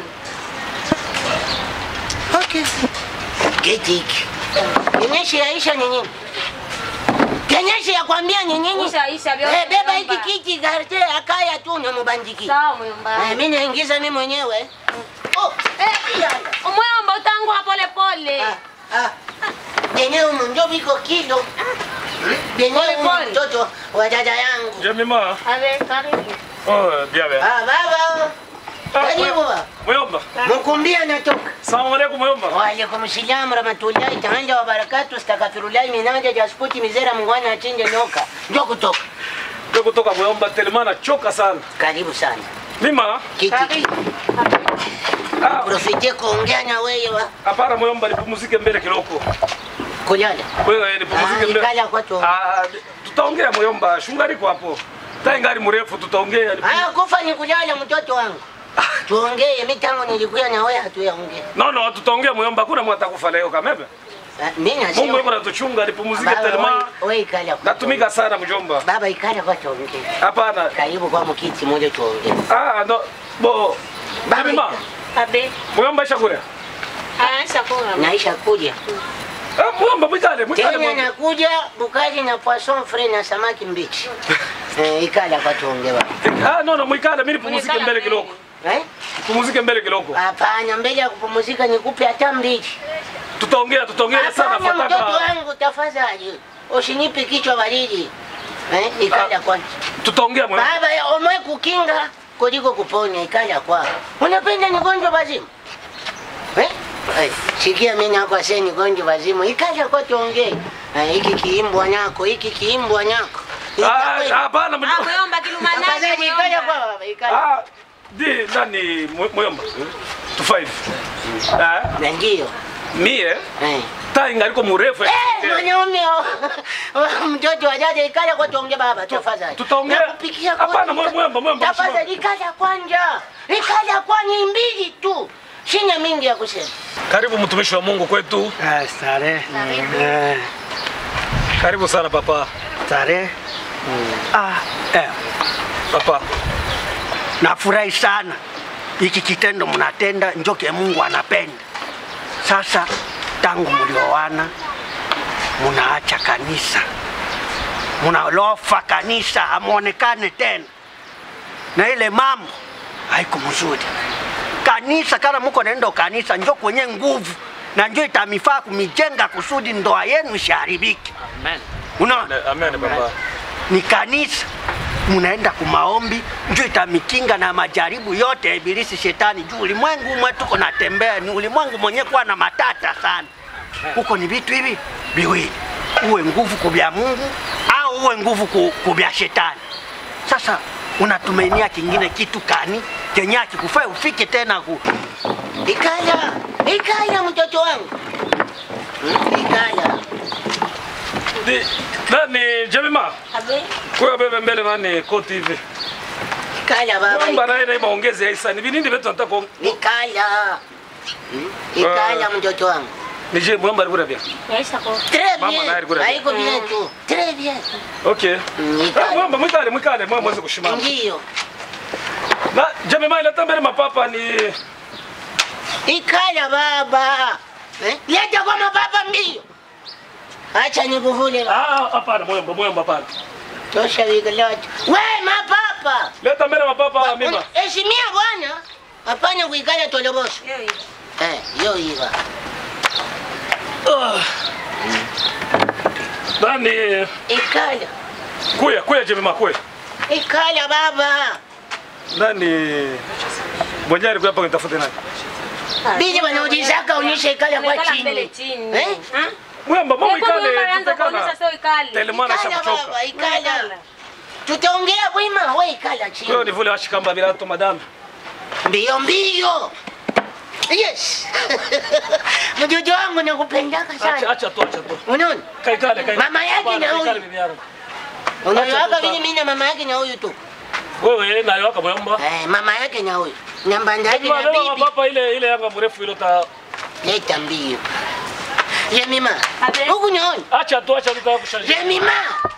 Okay. Kiti hiki. Kenyeshi yaisha ni nini? Kenyeshi ya kwambia ni nini? Ushaisha vyote, Eh, beba hiki mjomba. kiti garte akaya tu na mubandiki. sawa muyomba Eh, mimi naingiza mimi mwenyewe. Oh, eh, iya. umwomba utangua pole pole Ah, ah. Yenyewe humu ndio viko kilo. Yenyewe Pole, humu pole. mtoto wa dada yangu. Jemima. ave karibu Oh, bien bien. Ah, baba. Karibu baba. Muyomba. Mkumbia natoka. Salamu alaikum Muyomba. Waalaikum salam rahmatullahi taala wa barakatuh. Astaghfirullahi minanja jasputi mizera mungwana achinje nyoka. Ndio kutoka. Ndio kutoka Muyomba telema nachoka sana. Karibu sana. Mima. Kiti. Ah, Profite kuongea na wewe wa hapana Muyomba nipumzike mbele kidogo. kulala. Wewe nipumzike Ah, mbele. ikala kwa tu. Ah, tutaongea Muyomba, shungariko hapo. Tai ngari mrefu tutaongea. Ah, kufa ni kulala mtoto wangu. Tuongee, mimi tangu nilikuya na wewe hatuyaongea. No no tutaongea muyomba kuna mwata kufa leo kamebe. Ah, Mimi Mungu nasema yuko natuchunga nipumzike Baba, telema. wewe- wewe ikala kwa Natumika sana mjomba. Baba ikala kwa tuongee. Hapana. Karibu kwa mkiti moja tuongee. Ah no bo. Baba, Jamima, Abe. muyomba shakura. Ah, shakura. Naisha kuja. Ah muyomba mwikale mwikale. Tena mwomba. nakuja bukari na poisson frais na samaki mbichi. Eh, ikala kwa tuongee baba. Ah no no mwikale mimi nipumzike Mwikale mbele mbele. kidogo. Eh? Pumzike mbele kidogo. Hapana, mbele ya kupumzika nikupe hata mbili. Tutaongea tutaongea sana Hapana, mtoto fataka. wangu tafadhali. Usinipe kichwa baridi. Eh, ikala kwanza. Tutaongea muyomba. Baba, ya omwe kukinga kuliko kuponya ikala kwa. Unapenda nigonjwa wazimu? Eh? Eh, sikia mimi nako sasa nigonjwa wazimu. Ikala kwa tuongee. Eh, hiki kiimbwa nyako, hiki kiimbwa nyako. Ah hapana Ah, mjomba. muyomba kilumanani. Tafadhali ikala kwa baba, ikala. Ah di nani mu- muyomba. To five. Ah Na ndio. mie Eh. tai ngaliko murefu. Eh, mwanaume oh. mtoto wa dada ikala kwa tuongee baba tafadhali. Tutaongea. Nakupikia Hapana, koti. mwemba, mwemba, Tafadhali ikala kwanja. Ikala kwani mbili tu. Sina mingi ya kusema. Karibu mtumishi wa Mungu kwetu. Ah, Starehe. Eh, Karibu sana papa. Starehe. Ah, eh, Papa. nafurahi sana hiki kitendo mnatenda, njoke Mungu anapenda. Sasa tangu mlioana munaacha kanisa, munalofa kanisa, hamuonekane tena, na ile mambo haiko mzuri. Kanisa kama muko naenda kanisa, njo kwenye nguvu na njo itamifaa kumijenga kusudi ndoa yenu isiharibike. Amen. Unaona? Amen papa. ni kanisa munaenda kumaombi njo itamikinga na majaribu yote ya ibilisi shetani juu ulimwengu umwe tuko natembea ni ulimwengu mwenye kuwa na matata sana huko ni vitu hivi viwili uwe nguvu kubya mungu au uwe nguvu ku- kubya shetani sasa unatumainia kingine kitu kani kenye akikufaa ufike tena ku Ikala, ikala mtoto wangu. Hmm, Ikala. Di nani Jemima. Abe. Kwa bebe mbele nani koti hivi. Ikala baba. Mwamba naye naye maongezi ya Isa. Ni vinindi vitu nataka kuong- Ikala. Hmm, Ikala mtoto wangu. Nije mwamba alikuwa bien. Yaisha kwa. Très Mama bien. naye alikuwa bien. Haiko bien tu. Très bien. Okay. Mm, Ah, ikala. Mwamba mwikale mwikale mwamba mweze kushimama. Ndio. Na Jemima ile tambele mapapa ni Ikala baba. Eh? Leta kwa mababa mbio. Acha nikuvule. Ah, hapana mwamba mwamba hapana. Tosha wigalati. We mapapa. Leta mbele mapapa mima. Heshimia bwana. Hapana kuikala tolobosho. Yo hiyo. Eh, yo iva. Ah. Nani Ikala. kuya kuya Jemima kuya. Ikala baba. Nani mwenye alikuwa hapa nitafute nani? Bili wanaulizaka unishe ikala kwa Umekala mbele chini. chini. Eh? Ha? Mwamba mama Hebu mwomba ikale anza kuonyesha tutekana. sio ikali. Telemana Ikala shakuchoka. baba, ikala. Tutaongea bwima, we ikala Kwa chini. ni vule washikamba bila to madam. Mbio mbio. Yes. Mtoto wangu nakupendaka Acha sana. acha tu acha tu. Unaona? Kaikale kaikale. Mama yake Hapana, na huyu. kaikale bibi yangu. Unayoaka tu vile ta- mimi na mama yake na huyu tu. Wewe nayo waka mwamba. Eh, mama yake na huyu. Na mbanda yake Jemima na leo bibi. mapapa ile ile yanga mrefu ile ta Leta mbio. Jemima. Abe. Huku naona. acha tu acha tu ta kushanja. Jemima.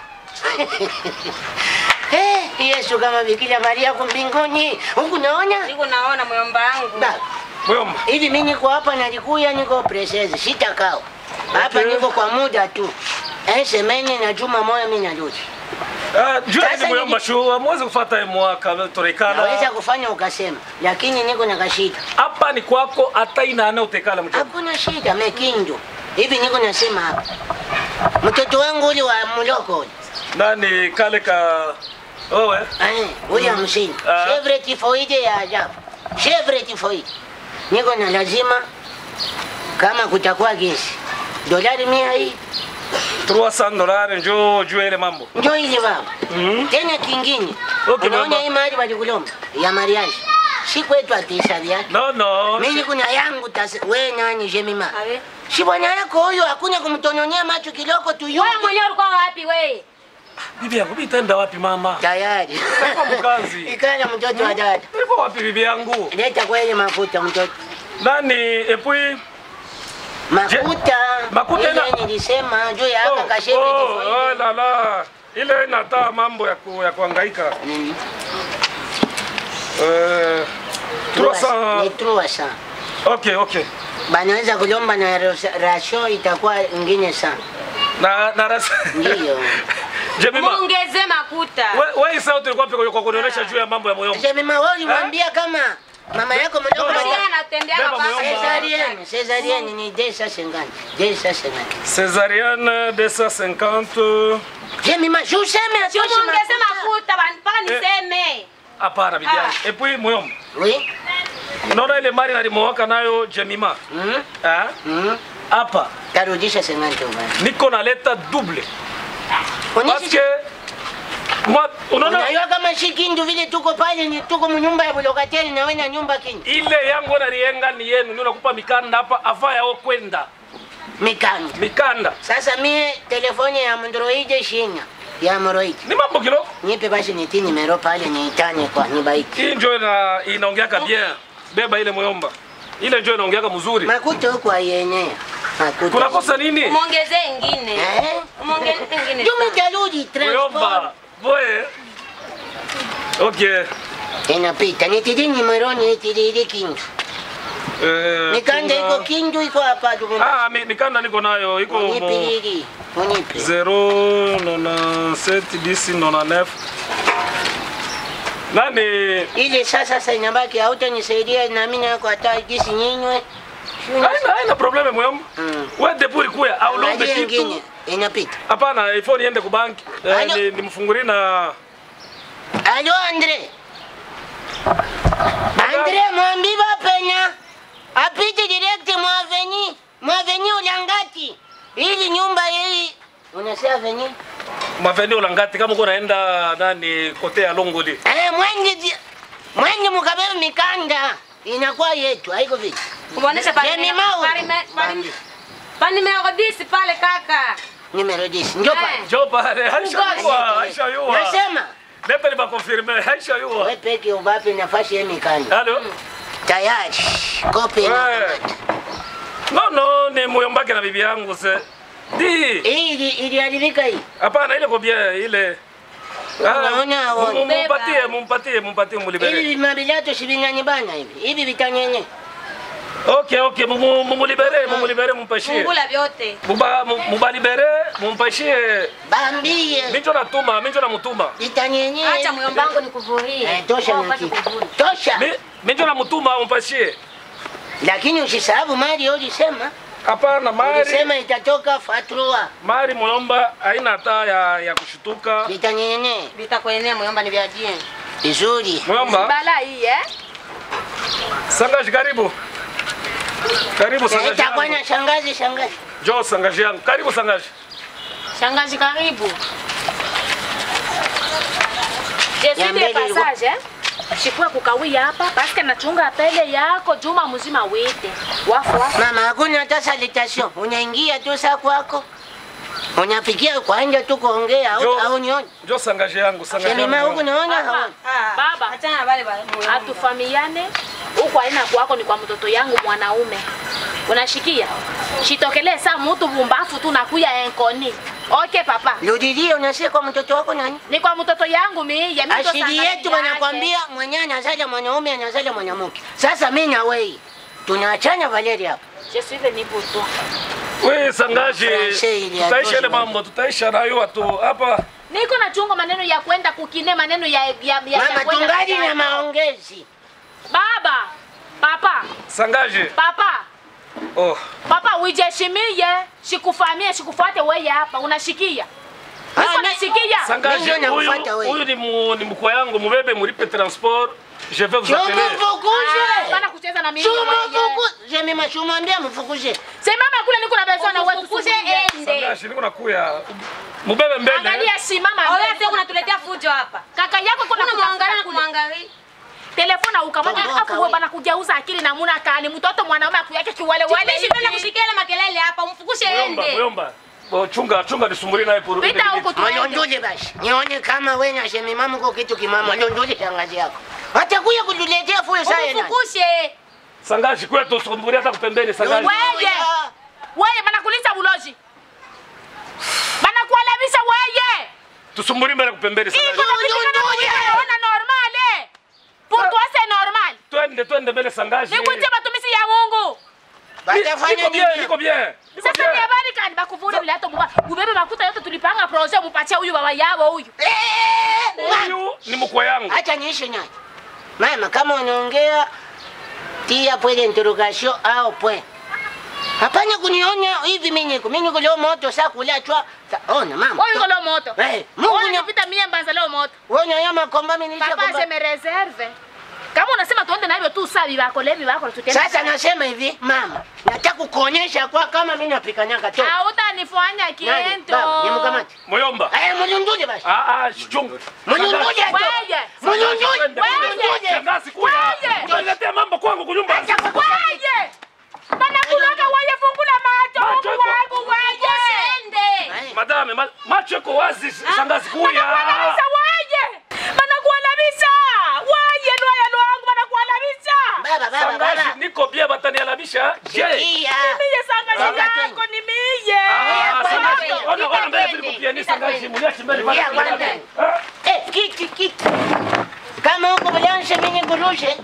Eh, Yesu kama Bikira Maria kwa mbinguni. Huku naona? Niko naona mwomba wangu. Da. Mwamba. Hivi mimi niko hapa nalikuya niko presezi sitakao. Hapa Okay. niko kwa muda tu. Eh, semeni na juma moja mimi narudi. Ah, jua Sasa ni mwamba nili- shu amweze kufuata mwaka Naweza torekana. kufanya ukasema, lakini niko na kashida. Hapa ni kwako hata ina ana utekala mchana. Hakuna shida mekindu. Hivi niko nasema hapa. Mtoto wangu ule wa mloko ule. Nani kale ka wewe Eh, ule hamsini. Ah. Chevre tifoide ya ajabu. Chevre tifoide. Niko na lazima kama kutakuwa gesi. Dolari mia hii. 300 dollars njoo jua ile mambo. Njoo hizi baba. Mhm. Tena kingine. Okay, Unaona baba. hii mahali walikulomba ya mariage. Si kwetu atisabi yake. No no. Mimi kuna yangu tasi. We nani Jemima? Abe. Si bwana yako huyo hakuna kumtonyonia macho kiloko tu Wewe mwenyewe ulikuwa wapi wewe? Bibi yangu bitaenda wapi mama? Tayari. Kwa mkazi. Ikana mtoto wa dada. Ilikuwa wapi bibi yangu? Leta kwenye mafuta mtoto. Nani epui Makuta. Makuta Ile ina- nilisema juu ya aka kashebi oh, kifo oh, la la. Ile inataa mambo ya ku, ya kuhangaika. Mm. Eh, Trois- 300 Ni trua sana. Okay, okay. Banaweza kulomba na ros- rasio itakuwa ingine sana. Na na ras. Ndiyo. Jemima. Muongeze makuta. Wewe wewe sasa ulikuwa pia kwa kunionyesha juu ya mambo ya moyo. Sema wewe ulimwambia kama mama yako mdogo No, no. Yeye anatembea Beba baba. moyomba. Cesarienne, Cesarienne ni desa sengani. Desa sengani. Césarienne 250. Jemima, je useme Si atoshi muongeze mafuta. makuta bana- mpaka niseme. Hapana bibi yangu. Ah. Et puis moyomba. Oui. Unaona ile mali nalimwaka nayo Jemima. Mm. Ah? Mm. Hapa Tarudisha sengani tu bwana. niko naleta double. Parce Onyesha que moi unaona Unajua kama shi kindu vile tuko pale ni tuko mnyumba ya bulokateri na wewe na nyumba kindu. ile yangu nalienga ni yenu, ndio nakupa mikanda hapa afa yao kwenda Mikanda. mikanda Sasa mie telefoni ya Android shina ya Android. ni mambo kiloko. Nipe basi niti nimero pale niitane kwa nibaiki. Hii ndio ina inaongeaka bien. Beba ile moyomba. Ile ndio inaongeaka mzuri. Makuta huko ayenea. Makuta. Kunakosa nini? Muongeze ingine. Eh? Muongeze ingine. Jumi tarudi transport. Moyomba. Boye. Okay. Inapita. Nitidi nimero nitidi kindu. Eh, Mikanda tuna- iko kindu iko hapa tu. Ah, mi- mikanda niko nayo iko mo Unipe hili. Unipe. 097 10 99. Nani Ile sasa sasa inabaki hautanisaidia na mimi nako hata gisi nyinywe. haina haina probleme moyomba. Mm. Wewe depuri kuya au lombe Angalia kitu. ingine inapita. Hapana, ifo niende ku banki. Eh, Alo. ni- nimfungulie na Alo Andre. Andre mwambi bapenya. Apite direct mwaveni. Mwaveni ulangati. Ili nyumba hii unasema aveni? maveni ulangati kama uko naenda nani kote ya Longoli. Eh, mwenye di- mwenye mukabebe mikanda inakuwa yetu, haiko vipi? Muoneshe pale. Jemi Mau. pale- pale- Pa numero 10 pale kaka. Numero 10. Njoo Eh. pale. Jo pale, Aisha yua, Aisha yua. Nasema Leta ni ba confirmer, Aisha yua. wewe peke ubape nafasi ya mikanda. Halo. Tayari. Kopi Eh. na No no, ni moyombake na bibi yangu se. Di. Hii ili- iliharibika hii. Hapana ile kwa bien ile. Unaona, mu- mu- Beba. Mumpatie, mumpatie, mumpatie mulibere. Hivi mabilato sivingani bana hivi. Hivi vitanyenye. Okay, okay, mumu- mumulibere, mumulibere mumpashie. Fungula vyote. Muba mu- mubalibere, mumpashie. Bambie. Minjo natuma, minjo namutuma. Vitanyenye. Acha myombangu nikuvurie. Eh, tosha Wewe na upate kitu. kuvuna. Tosha. Mi- Minjo namutuma mumpashie. Lakini usisahau mali ulisema. Hapana, mari. Ulisema itatoka fatrua. Mari mulomba haina hata ya, ya kushutuka. Vitanyenye. Vitakuenea myomba ni vya bien. Vizuri. Mulomba, Bala hii eh? sangaji karibu. Karibu sangaji. Itakuwa yangu. na shangazi shangazi. Jo sangaji yangu. Karibu sangaji. Shangazi karibu. Je suis Niambie de nilikuwa- passage eh? Shikua kukawia hapa paske nachunga pele yako juma mzima wete. Wafu wafu. Mama, hakuna hata salutation. Unaingia tu saa kwako. Unapikia kwa nje tu kuongea au Jo. au nione. Jo sangaji yangu, sangaji Sema huku yangu. naona Baba, haoni. Baba. Achana na wale wale. Atufamiane huku aina kwako ni kwa mtoto yangu mwanaume. Unashikia? Shitokelee saa mtu bumbafu tu nakuya enkoni. Okay papa. Rudilie unasema kwa mtoto wako nani? Ni kwa mtoto yangu mimi. Ashili yetu wanakwambia mwenyewe anazaja mwanaume anazaja mwanamke. Sasa mimi na wewe tunaachana Valeri hapa. Je suis venu pour toi. We sangaji, Francais ili tutaisha ile atoshi. mambo, tutaisha nayo watu hapa. Niko na chungo maneno ya kwenda kukine maneno ya ya ya, ya Mama, kwenda tungali kuzaa. na maongezi. Baba. Papa. Sangaji. Papa. Oh. Papa ujeshimie, shikufamie, shikufuate wewe hapa. Unashikia? Niko Ah, nasikia. Sangaji, Mimi ndio huyu nakufuata wewe. huyu ni mu, ni mkwe yangu, mubebe mulipe transport. Je vais vous appeler. Ah, Chumufukuze. Bana kucheza na mimi. wewe. Chumufukuze. Mimi mashumwambia mfukuze. Simama kule niko na besoin na wewe Ufukuze tusubirie. ende. Sangaji, niko nakuya. Mubebe mbele. Angalia simama. Wewe mbele. sasa unatuletea fujo hapa. Kaka yako kuna Kuna mwangalia kumwangalia na kumwangalia. Telefona ukamata Toboka afu wewe wewe. bana kugeuza akili na muna kani mtoto mwanaume akuyake kiwale wale. Mimi sipenda kusikia ile makelele hapa, umfukushe Muyomba, ende. muyomba. Bo, chunga chunga nisumburi naye puru. Pita huku tuende. Malondole basi. Nione kama wewe na shemi mama kwa kitu kimama. Malondole shangazi yako. Atakuja kutuletea fuyo saa yana. Umufukushe. Sangashi kwetu sumburi hata kupembeni sangashi. Weye. Weye banakulisa buloji. Banakualabisha weye. Tusumburi mbele kupembeni Hii sangashi. kuna kitu kana kujiona ona normal eh. Pour toi c'est normal. Twende twende mbele sangashi. Nikuitie batumishi ya Mungu. Batafanya Niko bien, nini? niko bien. Niko Sasa ni bien. habari gani bakuvuna bila hata muba. Ubebe makuta yote tulipanga projet mupatie huyu baba yao huyu. Eh, wa- Huyu ni mkwe yangu. Acha niishe naye. Mama, kama unaongea tia pwele interrogation au pwe. Hapana kunionya hivi mimi niko. Mimi niko leo moto saa kulachwa. Sa- Ona mama. Wewe uko leo moto. Eh, Mungu Wewe ni unapita mie mbanza leo moto. Wewe nyama komba mimi nilisha Papa je komba. me reserve. Kama unasema tuende na hivyo tu sabi bako levi bako tutende. Sasa nasema hivi, mama, nataka kukuonyesha kwa kama mimi napika nyanga tu. Hautanifanya Nani? kiento. Baba, Nimkamate. Moyomba. Eh, mlunduje basi. Ah ah, chunga. Mlunduje tu. Wewe. Mlunduje. Twende, Mlunduje. Shangazi kuya. Wewe. Unaletea mambo kwangu kunyumba. Waje! Banakuloga waje fungula macho Macho Mungu iko- wangu waje! Eh, Madame, ma- macho yako wazi shangazi kuya. Banakualabisha waje! Banakualabisha! Waje lwaya lwangu banakualabisha! Baba, baba, Sangashi baba. niko bien batanialabisha. Je. Sikia. Miye sangazi Baba, yako ni miye! Ah, Baba, sangashi. baba, Ona ona mbele twende. vile kupiani sangashi. Muniache mbele pale. Tulia kwanza. Ah. Eh, kiti, kiti. Kama huko balansha mimi kurushe.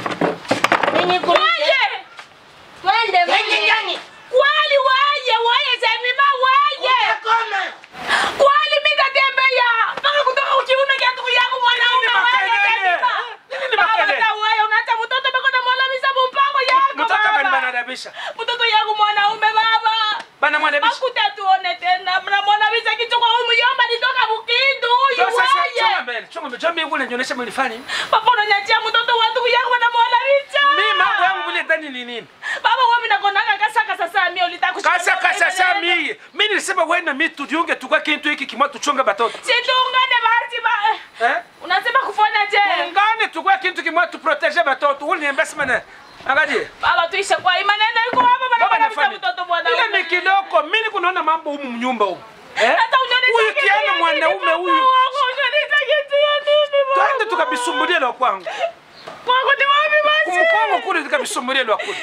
Mimi kurushe. Waje! Twende Twende ndani. Kwali waje! Waje semima waje! Utakoma. Kwali mikatembea! Mpaka kutoka ukiume kia ndugu yangu mwanaume Nini waje makelele? semima! Nini Baba makelele? na wewe unaacha mtoto beko na mwalabisha mpango yako Mtoto baba! kanibanadabisha. mtoto yangu mwanaume baba Bana mwanabisha. makuta tuone tena mnamwonabisha kichwa huyu mjomba nitoka bukindu huyu Sasa chunga waye mbele. Chunga mbele. Jambo yangu nionyesha mlifanya. papa unanyachia mtoto wa ndugu yangu wanamwonabisha Mimi mambo yangu vile ndani ni nini? baba wewe nakonanga kasaka sasa mimi ulitaka Kasa kasa sami. Mimi nilisema wewe na mimi tujiunge tukwa kintu hiki kimoja tuchunge batoto. situngane basi ba Eh? unasema kufanya je Ungane tukwa kintu kimoja tuprotege batoto. Uli niambia sema na. Angalie. baba tuishe kwa imani ndio iko hapa bana Baba bana nafanya. mtoto Ile mwanaume ni kidogo. Mimi kunaona mambo humu mnyumba humu. Eh? hata unyoni Huyu kiana mwanaume huyu. unyoni kitu ya nini baba Twende tukabisumbulie lwa kwangu. kwangu ni wapi basi Kumkongo kule tukabisumbulie lwa kule.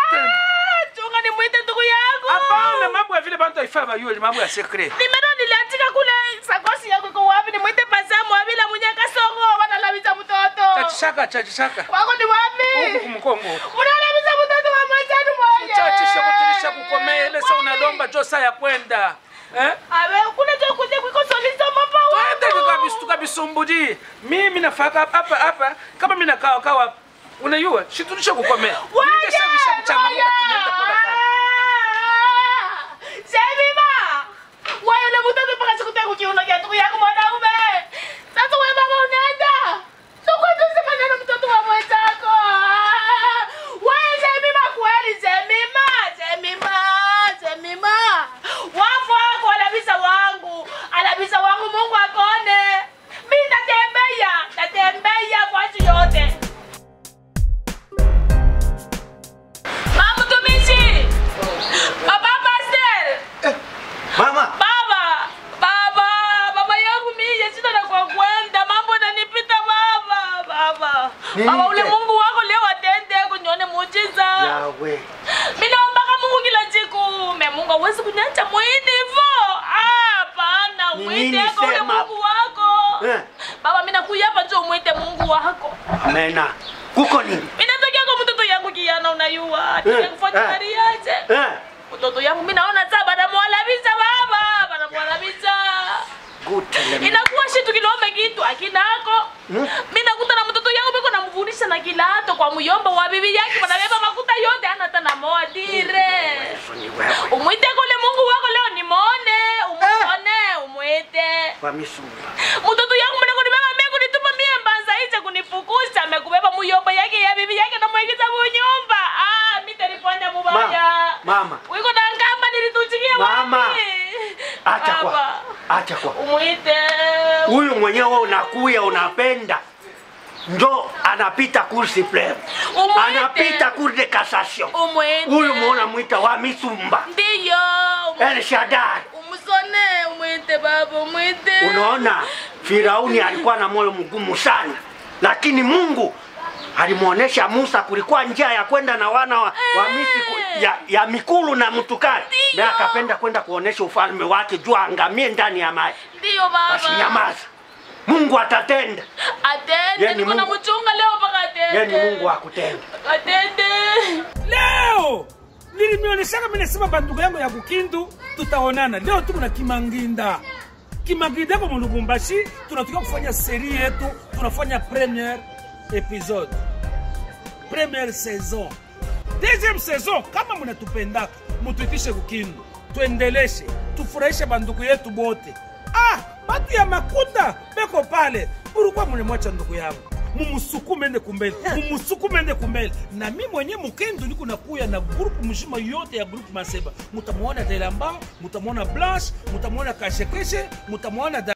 Ah, chunga nimwite ndugu yangu. Hapana mambo ya vile bantu haifai bayue ni mambo ya secret. Nimero niliatika kule sakosi yako iko wapi? Nimwite pasamu wabila mwenye kasongo wanalabisha mtoto. Chachishaka chachishaka. Wako ni Huku wapi? kumkongo. Unalabisha mtoto wa mwenzenu mmoja. Chachisha kutilisha kukomea ile saa unalomba jo saa ya kwenda. Eh? Awe kule jo kuje kuko solizo mapa Twende wako. tukabis tukabisumbudi. Mimi nafaka hapa hapa kama mimi nakaa kawa hapa. Unajua, shitulisha kukomea. Waje. Ningesababisha kuchangamuka tunaenda kwa nafasi. Shemima. Wewe yule mtoto mpaka siku tatu kiuno kia ndugu yangu mwanaume. Sasa wewe baba unaenda. Soko tusema neno mtoto wa mwenzako. Wewe Shemima kweli Shemima, Shemima, Shemima. Wafu wako alabisa wangu. Alabisa wangu Mungu akone. Mimi natembea, natembea kwa nchi yote. Mama mtumishi. Baba pastor. Mama, Baba, baba, baba yangu mimi sina na kwa kwenda, mambo yananipita baba, baba. Nini Baba ule tena? Mungu wako leo atende kunione muujiza. yawe Mimi naomba Mungu kila siku. Me Mungu hawezi kuniacha mwini hivyo. Ah, hapana, Ni mwite nini yako ule sema? Mungu wako. Eh. Baba mimi nakuja hapa tu mwite Mungu wako. amena kuko nini Mimi nataka kwa mtoto yangu kiana unayua. Atake Eh, kufanya eh. mariaje. eh? Mtoto yangu mimi naona sasa banamwalabisha baba, banamwalabisha. gutele Inakuwa shitu kilombe kitu akinako. Hmm? Mimi nakuta na mtoto yangu biko namvunisha na kilato kwa muyomba wa bibi yake banabeba makuta yote hana hata na moa dire. ni wewe Umwite kule Mungu wako leo nimone, umuone, umwite. kwa misumba Mtoto yangu mwana kunibeba mimi kunituma mie mbanza hiche kunifukusha amekubeba muyomba yake ya bibi yake na muingiza munyumba. Ah, mimi telefoni mubaya. mama Wiko na ngamba nilituchikia Mama. wapi? acha kwa Baba, acha kwa Umwite. huyu mwenyewe unakuya unapenda njo anapita cour supreme Umwite. anapita cour de cassation Umwite. huyu muona mwita wa misumba Ndiyo. El Shaddai usone umwite baba umwite Unaona, Firauni alikuwa na moyo mgumu sana, lakini Mungu alimwonyesha Musa kulikuwa njia ya kwenda na wana wa, wa Misri ku- ya, ya Mikulu na Mtukari, naye akapenda kwenda kuonesha ufalme wake juu aangamie ndani ya maji. ndiyo Basi baba nyamaza, Mungu atatenda. atende Yeye ni niko na Mungu. mchunga leo mpaka atende Yeye ni Mungu akutenda. atende leo nilimionyeshaka mimi nasema bandugu yangu ya kukindu tutaonana leo tuko na kimanginda kimanginda kwa mulubumbashi tunatoka kufanya seri yetu tunafanya premiere episode premiere saison deuxième saison kama mnatupendaka mutuitishe kukindu tuendeleshe tufurahishe bandugu yetu bote ah batu ya makuta beko pale ulikuwa mnemwacha ndugu yangu mumusukume ende kumbele mumusukume ende kumbele na mi mwenye mukendu niko nakuya na grupu mzima yote ya grupu maseba mutamwona delamba mutamwona blanche mutamwona kashekeshe mutamwona